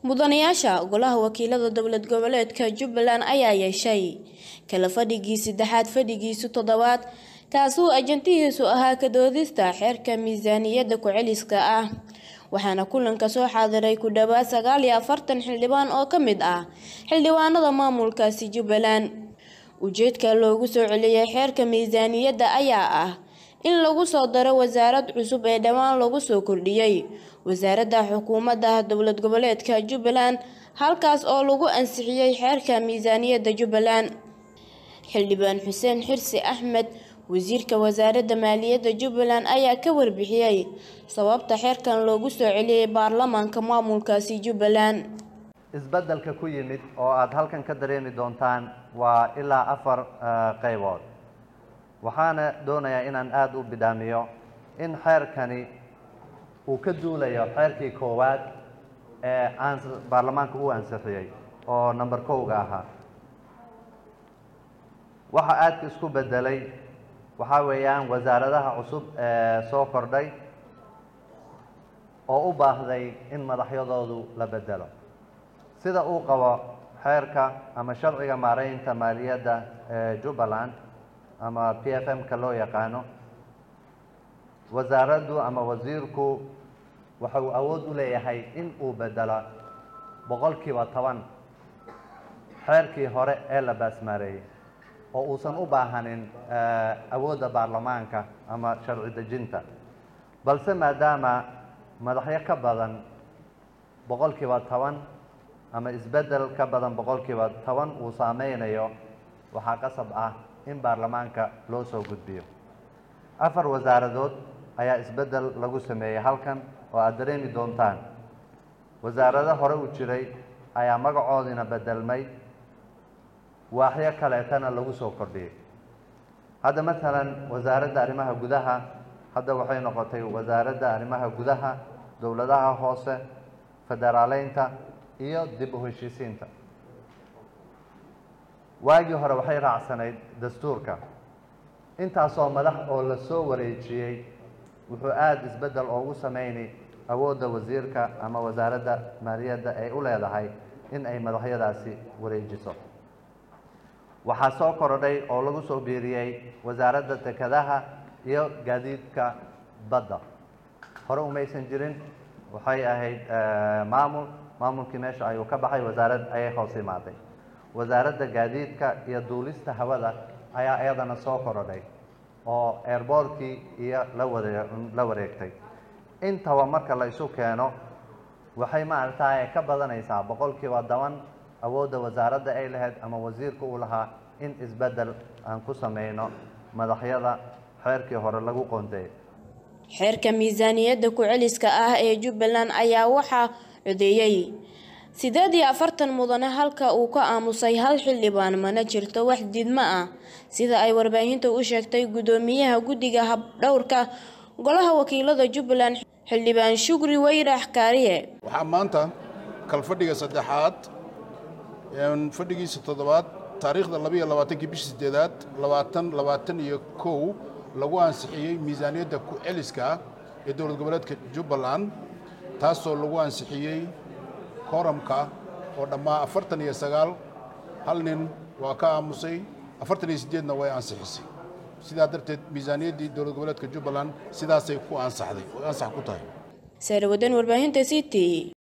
mudanayaasha golaha wakiilada dowlad goboleedka jubbaland ayaa yeeshay kala fadhigii saddexaad fadhigiisu toddobaad kaasuu ajantihiisu ahaa ka doodista xeerka miisaaniyadda ku-celiska ah waxaana kulanka soo xaadiray ku dhowaad sagaal iyo afartan xildhibaan oo ka mid ah xildhibaanada maamulkaasi jubbaland ujeedka loogu soo celiyey xeerka miisaaniyadda ayaa ah in lagu soo daro wasaarad cusub ee dhowaan lagu soo kordhiyey wasaaradda xukuumadda dowlad goboleedka jubbaland halkaas oo lagu ansixiyey xeerka miisaaniyadda jubbaland xildhibaan xuseen xirsi axmed wasiirka wasaaradda maaliyadda jubbaland ayaa ka warbixiyey sababta xeerkan loogu soo celiyey baarlamaanka maamulkaasi jubbaland isbeddelka ku yimid oo aada halkan ka dareemi doontaan waa ilaa afar qaybood waxaana doonayaa inaan aada u bidhaamiyo in xeerkani uu ka duulayo xeerkii koowaad ee aan baarlamaanka u ansixiyey oo number kowga ahaa waxa aadka isku beddelay waxaa weeyaan wasaaradaha cusub ee soo kordhay oo u baahday in madaxyadoodu la beddelo sida uu qabo xeerka ama sharciga maaraynta maaliyadda ee jubbaland ama p f m-ka loo yaqaano wasaaraddu ama wasiirku waxa uu awood u leeyahay in uu beddelo boqolkiiba toban xeerkii hore ee la baasmaareeyey oo uusan u baahanin awoodda baarlamaanka ama sharci dejinta balse maadaama madaxyo ka badan boqolkiiba toban ama isbeddel ka badan boqolkiiba toban uu saameynayo waxaa qasab ah in baarlamaanka loo soo gudbiyo afar wasaaradood ayaa isbeddel lagu sameeyey halkan oo aada dareemi doontaan wasaarado hore u jiray ayaa magacoodina beddelmay waaxyo kaleetana lagu soo kordhiyey hadda masalan wasaaradda arrimaha gudaha hadda waxay noqotay wasaaradda arrimaha gudaha dowladaha hoose federaaleynta iyo dib u heshiisiinta waagii hore waxay raacsanayd dastuurka intaasoo madax oo la soo wareejiyey wuxuu aada isbeddel oogu sameynay awoodda wasiirka ama wasaaradda maaliyadda ay u leedahay in ay madaxyadaasi wareejiso waxaa soo korodhay oo lagu soo biiriyey wasaaradda dekedaha iyo gaadiidka badda hore umaysan jirin waxay ahayd maamul maamulkii meesha ayuu ka baxay wasaarad ayay hoos imaaday wasaaradda gaadiidka iyo duulista hawada ayaa iyadana soo korodhay oo airboortkii iyo la waree la wareegtay intaba marka la isu keeno waxay maaragtay ka badanaysaa boqolkiiba toban awoodda wasaaradda ay lahayd ama wasiirka uu lahaa in isbeddel aan ku sameyno madaxyada xeerkii hore lagu qoondeeyay xeerka miisaaniyadda ku-celiska ah ee jubbaland ayaa waxaa codeeyey sideed iyo afartan mudane halka uu ka aamusay hal xildhibaan mana jirto wax diidmo ah sida ay warbaahinta u sheegtay guddoomiyaha guddiga habdhowrka golaha wakiilada jubbaland xildhibaan shukri weyrax kaariye waxaa maanta kalfadhiga saddexaad fadhigiisa toddobaad taariikhda labaiyo labaatankii bishii sideedaad labaatan labaatan iyo kow lagu ansixiyey miisaaniyadda ku-celiska ah ee dowlad goboleedka jubbaland taasoo lagu ansixiyey kooramka oo dhammaa afartan iyo sagaal hal nin waa ka aamusay afartan iyo siddeedna way ansixisay sidaa darteed miisaaniyaddii dowlad goboleedka jubbaland sidaasay ku ansaxday oy ansax ku tahay saarawadan warbaahinta c t